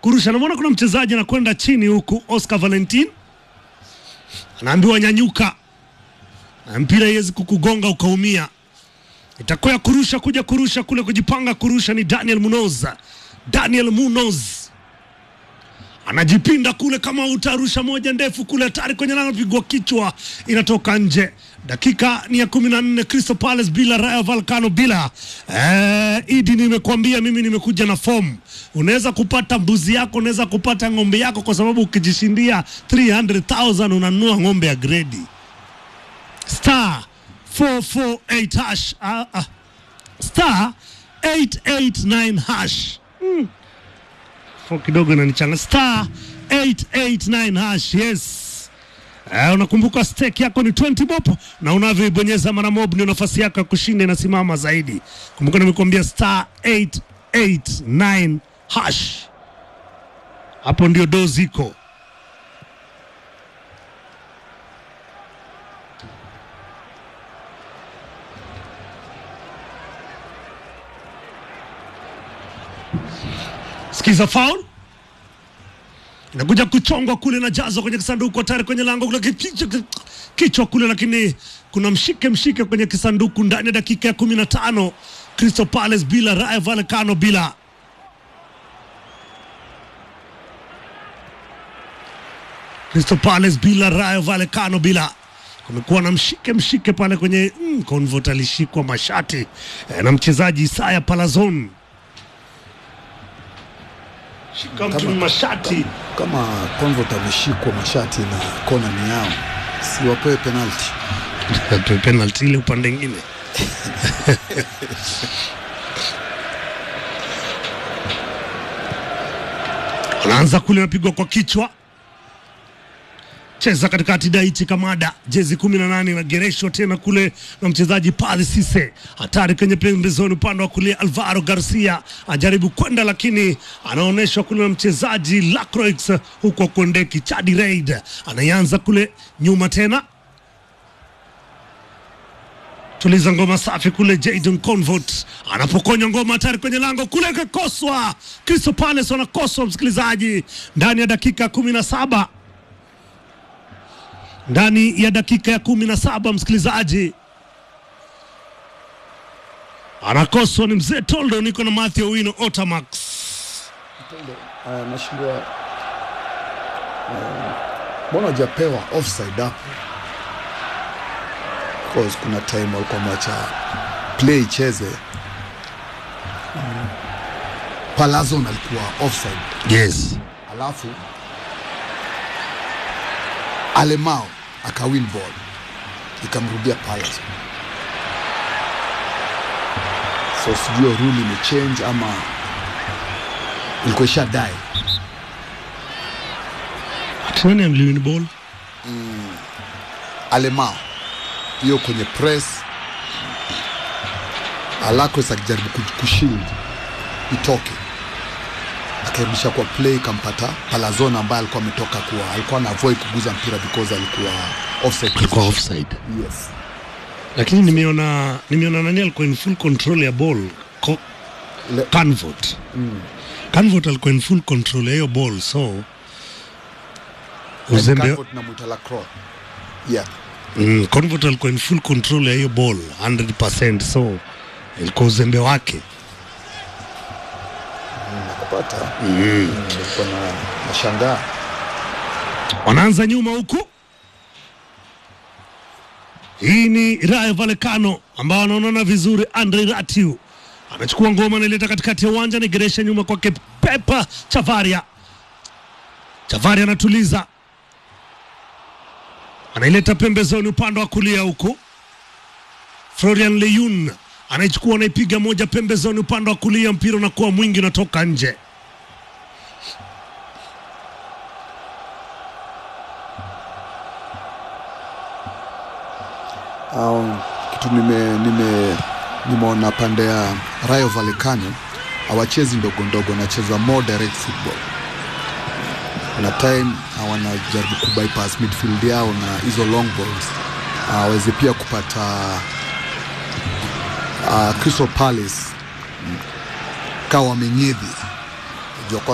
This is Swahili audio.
kurusha. Namwona kuna mchezaji anakwenda chini huku, Oscar Valentin anaambiwa nyanyuka, na mpira iwezi kukugonga ukaumia. Itakuwa ya kurusha kuja kurusha kule, kujipanga kurusha ni Daniel Munoz. Daniel Munoz anajipinda kule, kama utarusha moja ndefu kule, hatari kwenye lango, pigwa kichwa, inatoka nje. Dakika ni ya kumi na nne Crystal Palace bila Rayo Vallecano bila. Eh, Idi, nimekuambia mimi nimekuja na fomu. Unaweza kupata mbuzi yako, unaweza kupata ng'ombe yako, kwa sababu ukijishindia 300,000 unanunua ng'ombe ya gredi star 448 hash ah, ah. star 889 hash mm. Fo kidogo inanichanga star 889 hash yes Eh, unakumbuka stake yako ni 20 bob na unavyoibonyeza mara mob ndio nafasi yako ya kushinda inasimama zaidi. Kumbuka nimekuambia star 889 hash, hapo ndio do ziko. Sikiza foul inakuja kuchongwa kule na jazwa kwenye kisanduku hatari kwenye lango kule kichwa, kichwa kule, lakini kuna mshike mshike kwenye kisanduku ndani ya dakika ya kumi na tano Crystal Palace bila Rayo Vallecano bila Crystal Palace bila Rayo Vallecano bila kumekuwa na mshike mshike pale kwenye mm, Convert alishikwa mashati eh, na mchezaji Isaya Palazon shika mtu Kama- mashati kama Convert ameshikwa mashati na kona ni yao, si wapewe penalti. Atoe penalty ile upande ingine. Anaanza kule, anapigwa kwa kichwa, cheza katikati. Daichi Kamada, jezi kumi na nane inagereshwa tena kule na mchezaji Padhi Sise, hatari kwenye pembezoni, upande wa kulia. Alvaro Garcia ajaribu kwenda, lakini anaonyeshwa kule na mchezaji Lacroix, huku akuendeki. Chadi Reid anaanza kule nyuma tena tuliza ngoma safi kule. Jadon Convert anapokonya ngoma hatari kwenye lango kule, kakoswa. Crystal Palace wanakoswa, msikilizaji, ndani ya dakika kumi na saba ndani ya dakika ya kumi na saba msikilizaji, anakoswa ni mzee Toldo. Niko na Mathew Wino Otamax. Uh, nashindwa uh, mbona hujapewa offside hapo? Because kuna time walikuwa mwacha play icheze. Mm. Palazon alikuwa offside, Yes, alafu Alemao akawin ball ikamrudia Palazon. So sijui rule imechange ama ilikuwa isha die. nani amliwin ball? Alemao hiyo kwenye press Alakwes akijaribu ku- kushield itoke, akairudisha kwa play, ikampata Palazona ambaye alikuwa ametoka kuwa alikuwa na avoid kuguza mpira because alikuwa offside Alikuwa position. offside. Yes. lakini nimeona nimeona nani alikuwa in full control ya ball Ko, Le- Canvot Canvot alikuwa in full control ya hiyo ball so uzembe Canvot na Mwita Lacroix. Yeah. mm, Canvot alikuwa in full control ya hiyo ball 100% so ilikuwa uzembe wake Nakupata. Mm. Nilikuwa na nashangaa. wanaanza nyuma huku hii ni Rayo Vallecano ambao wanaonana vizuri. Andre Ratiu anachukua ngoma, anaileta katikati ya uwanja, anageresha nyuma kwake Pepa Chavaria. Chavaria anatuliza, anaileta pembezoni upande wa kulia huku. Florian Leyun anaichukua, anaipiga moja pembezoni upande wa kulia, mpira unakuwa mwingi, unatoka nje. Um, kitu nime nime nimeona pande ya Rayo Vallecano hawachezi ndogo ndogo, wanacheza more direct football. Na time uh, wanajaribu kubypass midfield yao na hizo long balls aweze pia kupata uh, Crystal Palace mm, kawa wamenyedhi Jua